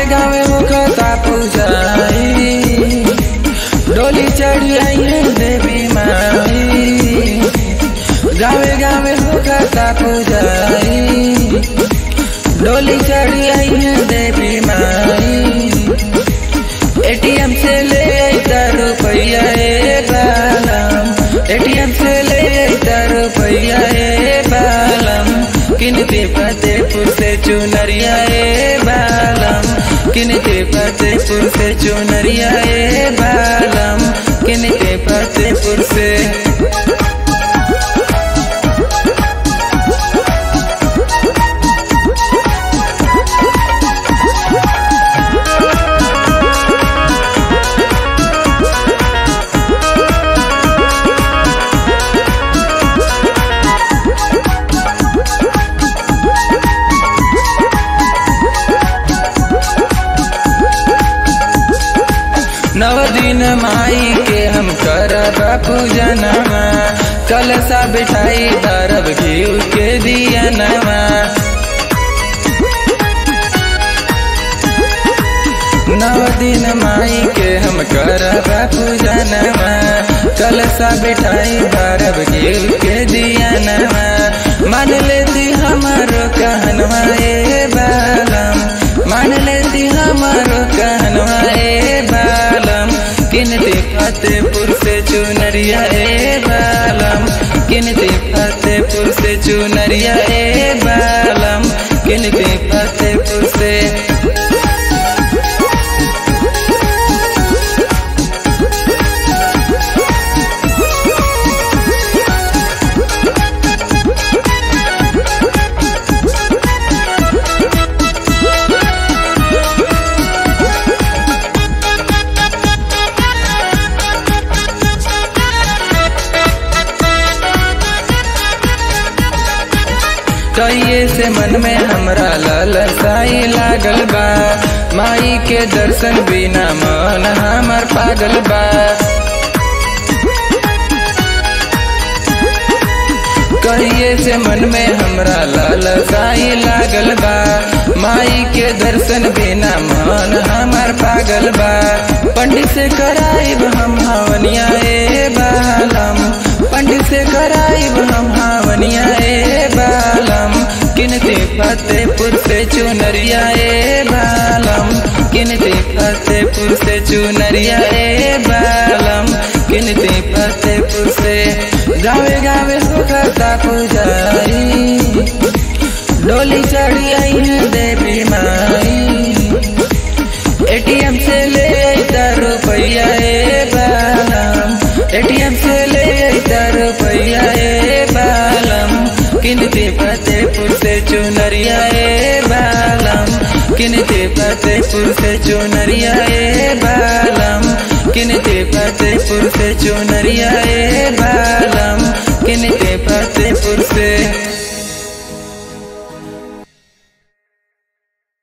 गावे मुखता पूजाई डोली चढ़ी आई है देवी माई गावे गावे मुखता पूजाई डोली चढ़ी आई है देवी माई एटीएम से ले अइता रुपैया ए बालम एटीएम से ले अइता रुपैया ए बालम किनते फतेहपुर से चुनरिया ए बालम किनते फतेहपुर से चुनरिया ए बालम किनते फतेहपुर से नव दिन माई के हम करब पूजनमा कलसा बिठाई धरब घीव के दियनमा नव दिन माई के हम करब पूजनमा कलसा बिठाई धरब घीव के दियनमा मान लेती हमारो कहनवा ए बालम मान लेती हमारो कहनवा ए बालम किनते फतेहपुर से चुनरिया ए बालम किनते फतेहपुर से चुनरिया ए बालम किनते फतेहपुर से कहिए से मन में हमरा ललसाई लागल बा माई के दर्शन बिना मन हमर पागल बा कहिए से मन में हमरा ललसाई लागल बा माई के दर्शन बिना मन हमर पागल बा पंडित से कराइब हम हवनिया ए बालम पंडित से कराइब हम हवनिया ए बालम किनते फतेहपुर से चुनरिया ए बालम किनते फतेहपुर से चुनरिया ए बालम किनते फतेहपुर से गावे गावे सुखता पुजारी डोली चढ़ी आई है देवी माई एटीएम से ले अइता रुपैया ए बालम एटीएम से ले अइता रुपैया ए बालम किनते फतेहपुर से चुनरिया ए बालम किनते फतेहपुर से चुनरिया ए बालम किनते फतेहपुर से चुनरिया ए बालम किनते फतेहपुर से